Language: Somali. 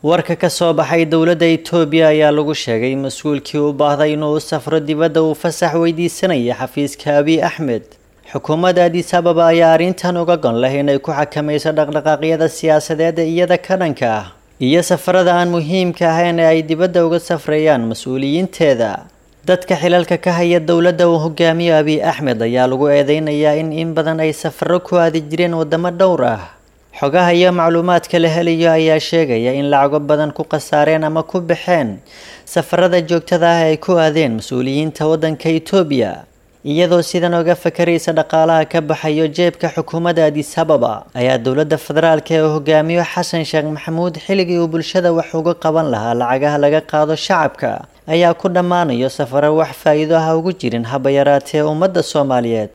warka ka soo baxay dowladda itoobiya ayaa lagu sheegay mas-uulkii u baahday inuu u safro dibadda uu fasax weydiisanaya xafiiska abiy axmed xukuumadda adis ababa ayaa arrintan uga gon leh inay ku xakamayso dhaqdhaqaaqyada siyaasadeed ee iyada ka dhanka ah iyo safarada aan muhiimka ahayn ee ay dibadda uga safrayaan mas-uuliyiinteeda dadka xilalka ka haya dowladda uu hogaamiyo abiy axmed ayaa lagu eedeynayaa in in badan ay safaro ku aadi jireen wadamo dhowr ah xogaha iyo macluumaadka la helayo ayaa sheegaya in lacago badan ku khasaareen ama ku baxeen safarada joogtada ah ay ku aadeen mas-uuliyiinta waddanka itoobiya iyadoo sidan oga fakaraysa dhaqaalaha ka baxayo jeebka xukuumadda adis ababa ayaa dowladda federaalka ee hogaamiyo xasan sheekh maxamuud xilligii uu bulshada wax uga qaban lahaa lacagaha laga qaado shacabka ayaa ku dhammaanayo safaro wax faa'iido ah ugu jirin haba yaraatee ummadda soomaaliyeed